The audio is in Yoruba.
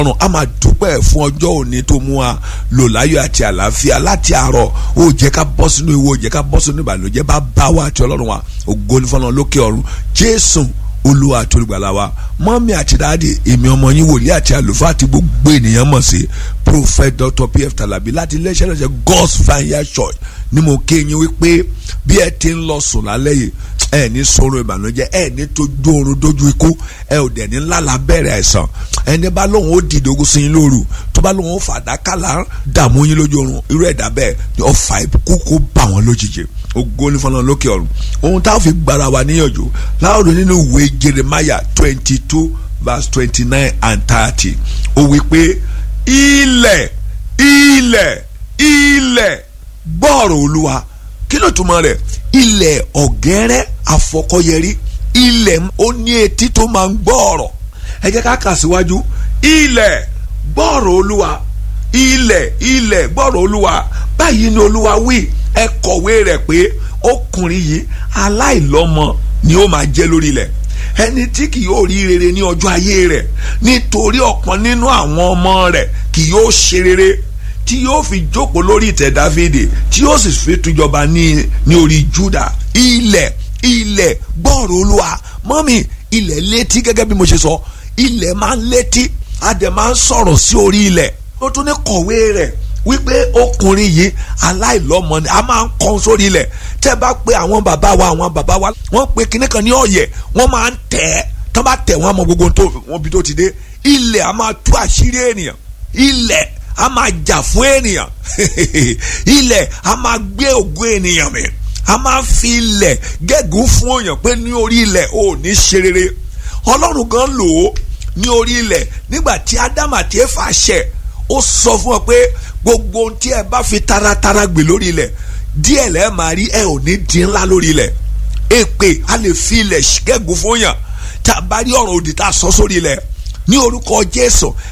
ọ̀run a máa dúpẹ́ fún ọjọ́ òní tó mú wa lò láyọ̀ àti àlàáfíà láti àárọ̀ ó jẹ́ ká bọ́ sínú ewu ó jẹ́ ká bọ́ sínú ìbànújẹ́ bá bá wa àti ọlọ́run wa ògo ní fọlọ́run lókè ọ̀run jésù olúwa àti olùgbàlà wa mọ́mí àti dáàdì èmi ọmọ yín wòlíì àti àlùfáà àti gbogbo ènìyàn mọ̀ sí prophet dr pf talabi láti iléeṣẹ́ náà ṣe god's vineyard church ni mo ké yín wípé bí ẹ ti ń lọ sùn lálẹ́ yìí ẹ ní sọ̀rọ̀ ìbànújẹ́ ẹ ní tójú oorun dójú ikú ẹ ò dẹ̀ ní lálàá bẹ̀rẹ̀ àìsàn ẹni bá lóun ó dìde ogun sí yín lóru tó bá lóun ó fàdákàlà dààmú yín lójú oorun irú ẹ̀dá bẹ́ẹ̀ ni ọ̀fà ìbùkún kó bà wọ́n lójijì ògo ní fọlọ́n lókè ọ̀run ohun táwọn fi gbára wa níyànjú láòrò nínú ìwé Jeremiah twenty two verse twenty nine and thirty ó wí pé ilẹ̀ ilẹ̀ ilẹ̀ gbọ́ọ̀rọ̀ olúwa kí ló túmọ̀ rẹ̀ ilẹ̀ ọ̀gẹ́rẹ́ àfọkọ́yẹrí ilẹ̀ ó ní etí tó máa ń gbọ́ ọ̀rọ̀ ẹ jẹ́ ká kà síwájú ilẹ̀ gbọ́ọ̀rọ̀ olúwa ilẹ̀ ilẹ̀ gbọ́ọ̀rọ̀ olúwa báyìí ni olúwa wí ẹ kọ̀wé rẹ̀ pé ọkùnrin yìí aláìlọ́mọ ni ó máa jẹ́ lórí ilẹ̀ ẹni tí kì yóò rí rere ní ọjọ́ ayé rẹ̀ nítorí ọ̀kan nínú àwọn ọmọ rẹ̀ kì yóò ṣe rere tí yóò fi jókòó lórí ìtẹ́ dáfídì tí yóò sì fi túnjọba ní ní orí júdà ilẹ̀ ilẹ̀ gbọ́ọ̀rọ̀ olúwa mọ́mì ilẹ̀ létí gẹ́gẹ́ bí mo ṣe sọ ilẹ̀ máa ń létí a dẹ̀ máa ń sọ̀rọ̀ sí orí ilẹ̀ ó tún ní kọ̀wé rẹ̀ wípé ọkùnrin yìí aláìlọ́mọ ni a máa ń kọ́ sórí ilẹ̀ tẹ́ bá pé àwọn bàbá wa àwọn bàbá wa wọ́n pe kinní kan ní ọ̀yẹ̀ wọ́n máa ń tẹ̀ ẹ́ tọ́ bá tẹ̀ wọ́n àmọ́ gbogbo tó wọ́n bí tó ti dé ilẹ̀ a máa tú àṣírí ènìyàn ilẹ̀ a máa jà fún ènìyàn ilẹ̀ a máa gbé ògo ènìyàn mi a máa fi ilẹ̀ gégùn fún èèyàn pé ní orí ilẹ̀ ò ní ṣe rere ọlọ́run gan lò ó ní orí ilẹ̀ nígbà tí ádámù àti éfà ṣẹ̀ ó sọ fún ọ pé gbogbo ohun tí ẹ bá fi taratara gbè lórí ilẹ̀ díẹ̀ lẹ́ẹ̀ máa rí ẹ ò ní dín ńlá lórí ilẹ̀ èpè a lè fi ilẹ̀ gégùn fún yàn tá a bá rí ọ̀rọ̀ òdì tá a sọ sórí ilẹ̀ ní orúkọ Jésù